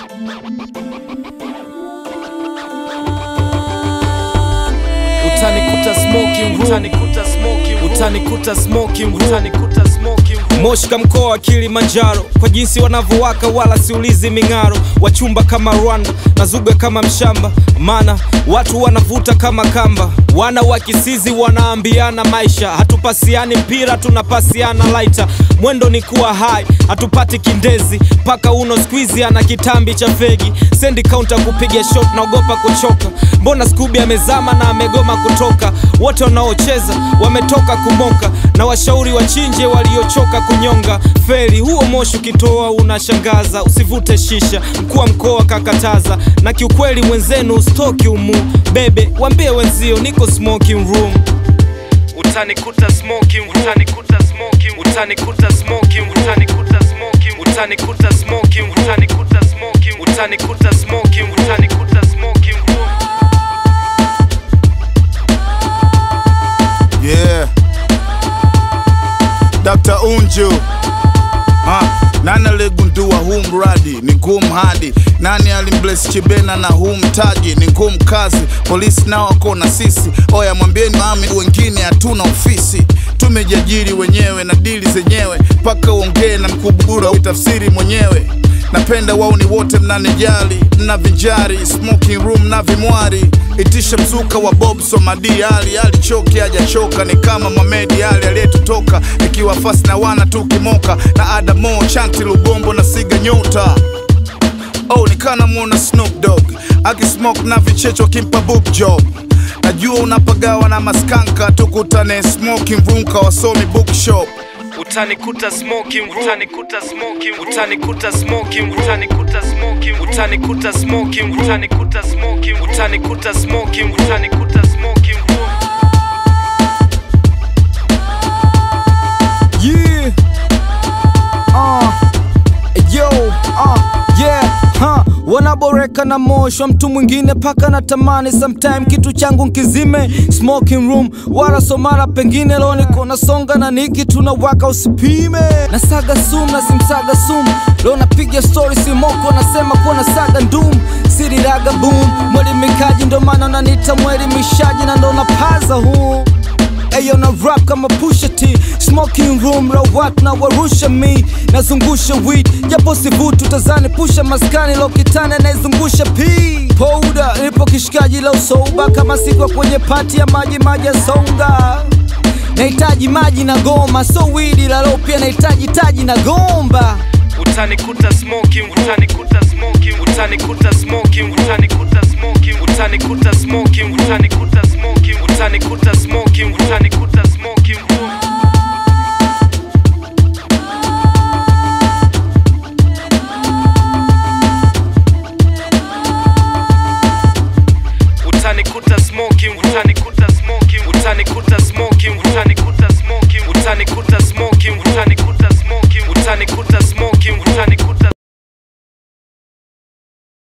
utanikuta smoking room utanikuta smoking room utanikuta smoking room utanikuta smoking room Moshka mkoa wa Kilimanjaro kwa jinsi wanavyowaka wala siulizi ming'aro wachumba kama Rwanda na zuga kama mshamba maana watu wanavuta kama kamba wana wa kisizi wanaambiana maisha hatupasiani mpira tunapasiana laita mwendo ni kuwa hai hatupati kindezi paka uno squeezy ana kitambi cha fegi sendi kaunta kupiga shot naogopa kuchoka mbona skubi amezama na amegoma kutoka wote wanaocheza wametoka kumoka na washauri wachinje waliochoka kunyonga feri huo moshi ukitoa unashangaza usivute shisha mkuu wa mkoa kakataza na kiukweli mwenzenu stoki umu bebe wambie wenzio niko smoking room utanikuta smoking room utanikuta smoking room utanikuta smoking room utanikuta smoking room utanikuta smoking room utanikuta smoking room utanikuta smoking room utanikuta smoking room Yeah. Dr. Unju. Ha, nani aligundua huu mradi ni ngumu hadi nani alimbless chibena na huu mtaji ni ngumu kazi polisi nao wako na sisi oya mwambieni mami wengine hatuna ofisi tumejiajiri wenyewe na dili zenyewe mpaka uongee na mkubura uitafsiri mwenyewe napenda wauni wote mnanijali mna vinjari smoking room na vimwari itisha mzuka wa bob somadi ali alichoki hajachoka ni kama mamedi ali aliyetutoka ikiwa fasi na wana tukimoka na adamo chanti lubombo na siga nyota oh nikana mwona snoop dog akismoke na vichecho kimpa book job najua unapagawa na maskanka tukutane smoking room kawasomi bookshop utanikuta smoking room utanikuta smoking room utanikuta smoking room utanikuta smoking room utanikuta smoking room utanikuta smoking room utanikuta smoking room utanikuta smoking room Yeah. Uh. Yo. Uh. Yeah. Huh. Wanaboreka na moshwa mtu mwingine paka na tamani sometime kitu changu nkizime smoking room wala somara pengine leo niko nasonga na niki tunawaka usipime nasaga sum na simsaga sum leo napiga story simoko nasema kuwa nasaga ndum siriraga boom mwelimikaji ndo maana unanita mwelimishaji na ndo napaza huu Ayo na rap kama Pusha T Smoking room la watu na warusha mi Nazungusha weed Japo sivutu tazani pusha maskani Lokitani anayezungusha P Powder Nipo kishikaji la usoba Kama sikwa kwenye pati ya maji maji ya songa Nahitaji maji na goma So weed la lo pia nahitaji taji na gomba utanikuta smoking room utanikuta smoking room utanikuta smoking room utanikuta smoking room utanikuta smoking room utanikuta smoking room utanikuta smoking room utanikuta smoking room